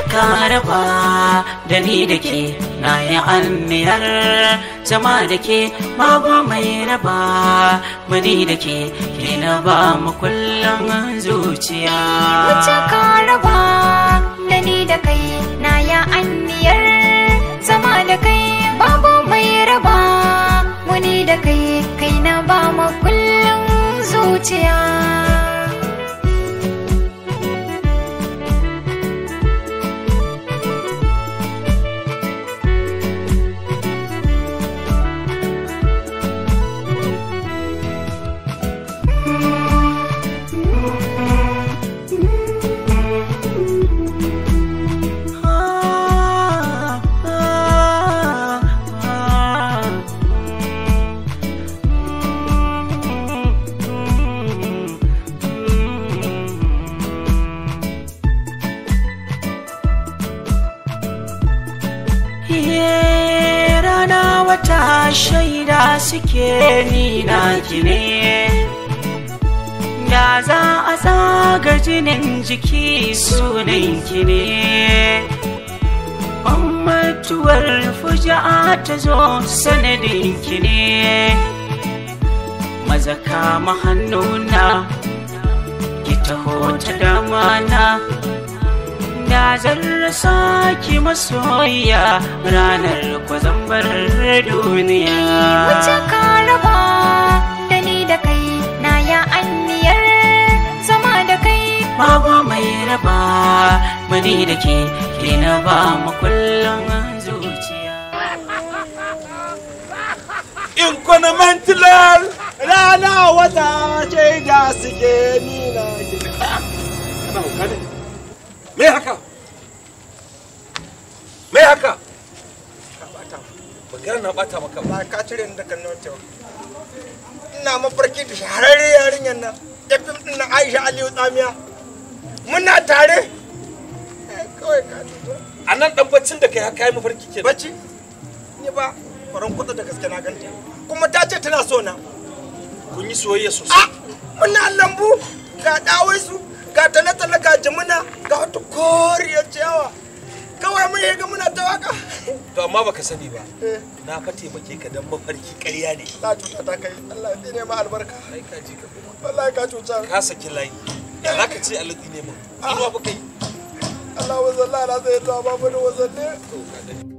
ka raba da ni da ke na yi anniyar zama da ke babu mai raba mani da ke ke na ba mu kullum zuciya Wuce ka raba da ni da kai na ya anniyar zama da kai babu mai raba muni da kai kai na ba mu kullum zuciya Iye, rana wata shaida suke ni na ne da za a tsaga jinin jiki sunan ki ne mutuwar fuja'a ta zo sanadin ki ne maza kama hannuna ki taho ta damana da zan rasa ki masoya ranar kwazambar duniya Wuce ka raba da ni da kai na ya anniyar zama da kai babu mai raba mani da ke ke na ba mu kullum zuciya Inconmental rana wata ce da suke nina Kana hauka ne? Me haka? Me haka? Magana na bata maka ba. ba ka cire ni daga nan cewa ina mafarki da shahararre yarinyar nan ya fim din na Aisha Aliyu Tsamiya muna tare Eh, kawai ka tuto A nan dan baccin da kai haka yi mafarki ke. bacci ni ba faran kuɗa da gaske na ganta kuma ta ce tana so na Kun yi soyayya a sosai. muna lambu ga ɗawaisu ga tale-tale ga jimina ga wata koriyar ciyawa kawai mun yi ga muna ta waka To amma baka sani ba. Eh, Na fa taimake ka dan mafarki ƙarya ne. na cuta ta kai Allah ya ne ma albarka Ai ka ji ka kuma. wallahi ka cuta Ka saki layi. Ya za ka ce aladi ne mun. Inuwa fa kai. Allah wa zalla na zai ta babu da wasanni To ka gani.